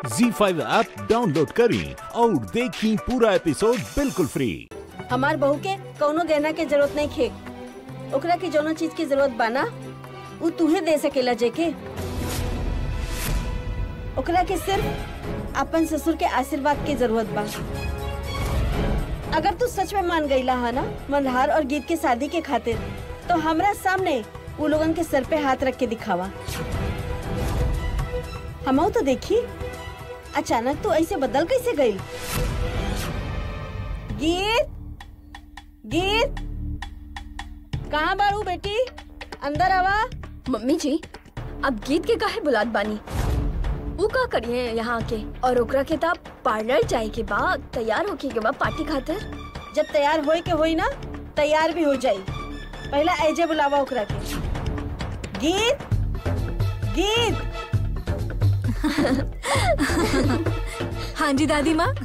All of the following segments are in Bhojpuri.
जी फाइव ऐप डाउनलोड करें और देखें पूरा एपिसोड बिल्कुल फ्री हमार बहू के कौनो गहना के जरूरत नहीं खे ओकरा के जौनो चीज की जरूरत बाना उ तुहे दे सकेला जेके ओकरा के सिर्फ अपन ससुर के आशीर्वाद की जरूरत बा अगर तू सच में मान गईला हा ना मल्हार और गीत के शादी के खातिर तो हमरा सामने वो लोगन के सर पे हाथ रख के दिखावा हमहू तो देखी अचानक तो ऐसे बदल कैसे गई गीत गीत कहाँ बाड़ू बेटी अंदर आवा मम्मी जी अब गीत के काहे बुलात बानी वो का करिए यहाँ आके और ओकरा के ताप पार्लर जाए के बाद तैयार होके के बाद पार्टी खातिर जब तैयार होए के होई ना तैयार भी हो जाई पहला ऐजे बुलावा ओकरा के गीत गीत हाँ जी दादी माँ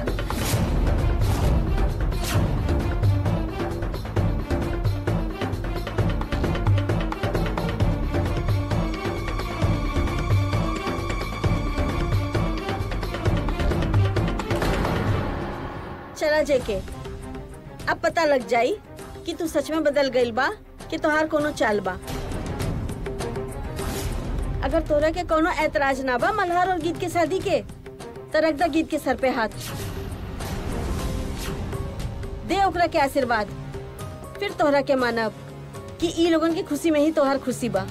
चला जेके अब पता लग जाई कि तू सच में बदल गईल बा कि तोहार कोनो चाल बा अगर तोरा के कोनो ऐतराज ना बा मल्हार और गीत के शादी के तो रख दा गीत के सर पे हाथ दे ओकरा के आशीर्वाद फिर तोहरा के मानब कि ई लोगन की खुशी में ही तोहार खुशी बा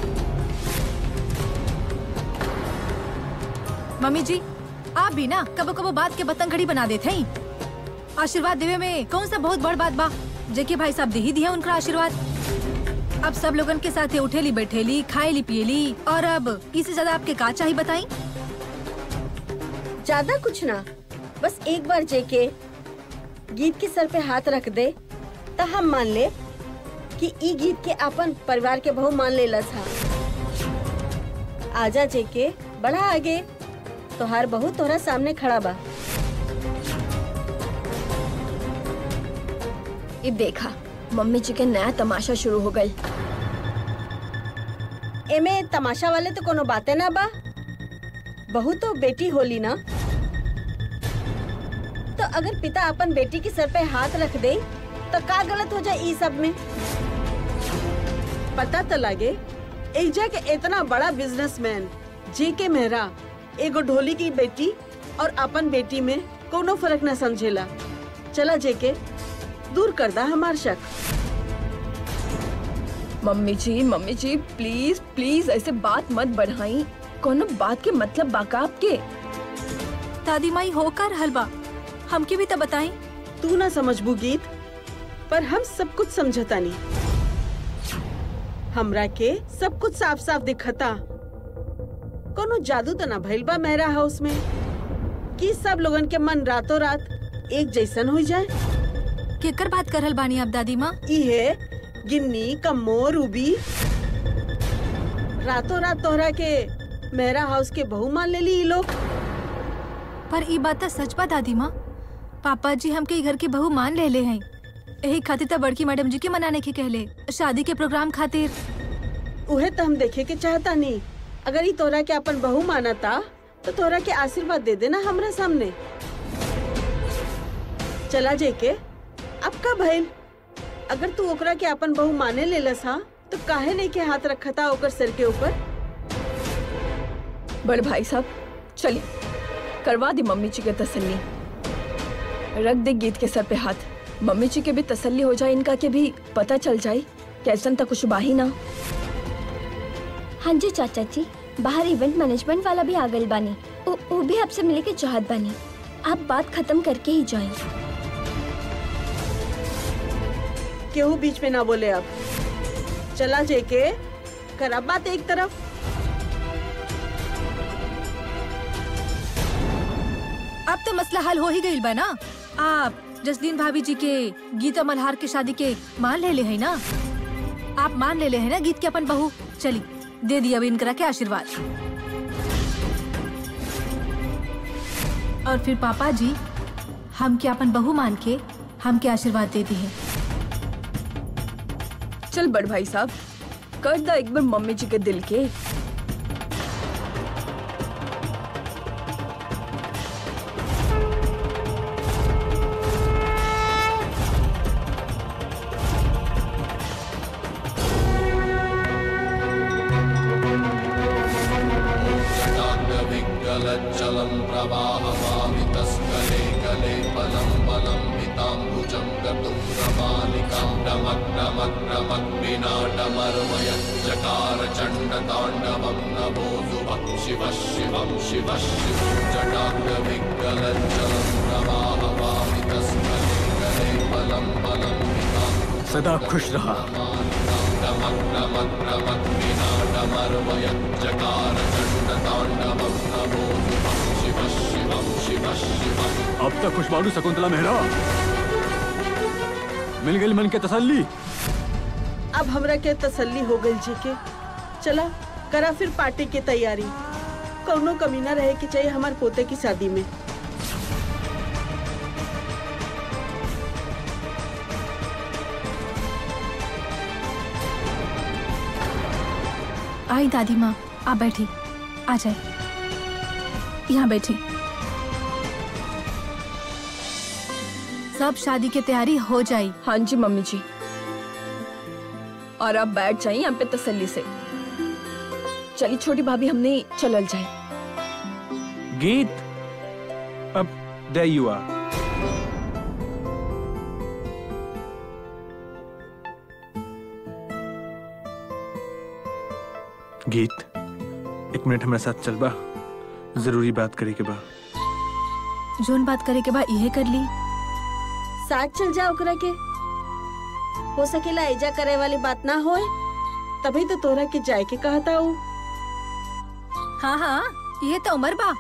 मम्मी जी आप भी ना कबो कबो बात के बतंग घड़ी बना देते हैं आशीर्वाद देवे में कौन सा बहुत बड़ बात बा जेके भाई साहब दे ही दिया उनका आशीर्वाद अब सब लोगन के साथ उठेली बैठेली खाएली पियली और अब इससे ज्यादा आपके का चाहिए बताई ज्यादा कुछ ना बस एक बार जेके गीत के सर पे हाथ रख दे तो हम मान ले कि ई गीत के अपन परिवार के बहु मान लेला था आजा जेके बढ़ा आगे तोहार बहू तोहरा सामने खड़ा बा ये देखा मम्मी जी के नया तमाशा शुरू हो गई एमे तमाशा वाले तो कोनो बातें ना बा बहू तो बेटी होली ना तो अगर पिता अपन बेटी के सर पे हाथ रख दे तो का गलत हो जाए ई सब में पता तो लगे एजा के इतना बड़ा बिजनेसमैन जे के मेहरा एगो ढोली की बेटी और अपन बेटी में कोनो फर्क न समझेला चला जे के दूर कर दा हमार शक मम्मी जी मम्मी जी प्लीज प्लीज ऐसे बात मत बढ़ाई कोनो बात के मतलब बाका आपके दादी माई होकर हलवा हमके भी तो बताई तू ना समझबू गीत पर हम सब कुछ समझता नहीं हमरा के सब कुछ साफ साफ दिखता कोनो जादू तो ना भइल बा मेहरा हाउस में कि सब लोगन के मन रातों रात एक जैसन हो जाए केकर बात करल बानी आप दादी माँ इहे गिन्नी कम्मो रूबी रातों रात तोहरा के मेहरा हाउस के बहू मान लेली ई लोग पर ई बात तो सच बा दादी माँ पापा जी हमके ई घर के बहू मान ले ले हैं यही खातिर तो बड़की मैडम जी के मनाने के कहले शादी के प्रोग्राम खातिर उहे तो हम देखे के चाहता नहीं अगर ई तोरा के अपन बहू मानता तो तोरा के आशीर्वाद दे देना हमरा सामने चला जेके अब का भइल अगर तू ओकरा के अपन बहू माने लेलस हा तो काहे नहीं के हाथ रखा था ओकर सिर के ऊपर बड़ भाई साहब चलिए करवा दी मम्मी जी के तसल्ली रख दे गीत के सर पे हाथ मम्मी जी के भी तसल्ली हो जाए इनका के भी पता चल जाए कैसन तक कुछ बाही ना हाँ जी चाचा जी बाहर इवेंट मैनेजमेंट वाला भी आ गई बानी वो वो भी आपसे मिले के चाहत बानी आप बात खत्म करके ही जाएं केहू बीच में ना बोले अब चला जेके करा बात एक तरफ अब तो मसला हल हो ही गई बा ना आप जसलीन भाभी जी के गीता मल्हार के शादी के मान ले ले है ना आप मान ले ले है ना गीत के अपन बहू चली दे दिया अभी इनकरा के आशीर्वाद और फिर पापा जी हम के अपन बहू मान के हम के आशीर्वाद दे दी है चल बड़ भाई साहब कर दा एक बार मम्मी जी के दिल के विगलज्जलं प्रवाहमामितस्कले कले बलं बलं मिताम्बुजं गतुं प्रमालिकां डमक् डमक् डमक् विनाटमर्मय चकार चण्डताण्डवं नभो शुभः शिवः शिवं शिवः शिवं जटाग्रविगलज्जलं प्रवाहमामितस्कले कले बलं बलं मिताम्बुजं सदा खुश रहा डमक् डमक् डमक् विनाटमर्मय चकार चण्डताण्डवं नभो शुभः शिवः शिवं शिवः शिवः अब तक खुश बालू शकुंतला मेहरा मिल गई मन के तसल्ली अब हमरा के तसल्ली हो गई जी के चला करा फिर पार्टी की तैयारी कौनो कमी ना रहे के चाहिए हमारे पोते की शादी में आई दादी माँ आप बैठी आ जाए यहाँ बैठी सब शादी की तैयारी हो जाई हाँ जी मम्मी जी और आप बैठ जाइए यहाँ पे तसल्ली से चलिए छोटी भाभी हमने चलल जाए गीत अब there you are गीत एक मिनट हमारे साथ चल बा जरूरी बात करे के बा जोन बात करे के बाद यह कर ली साथ चल जा ओकरा के हो सकेला ऐजा करे वाली बात ना होए तभी तो तोरा के जाए के कहता हूँ हाँ हाँ ये तो उमर बा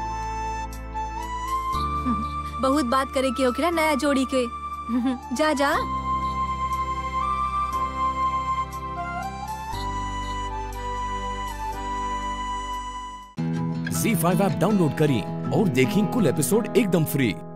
बहुत बात करे के ओकरा नया जोड़ी के जा जा झी फाइव ऐप डाउनलोड करें और देखें कुल एपिसोड एकदम फ्री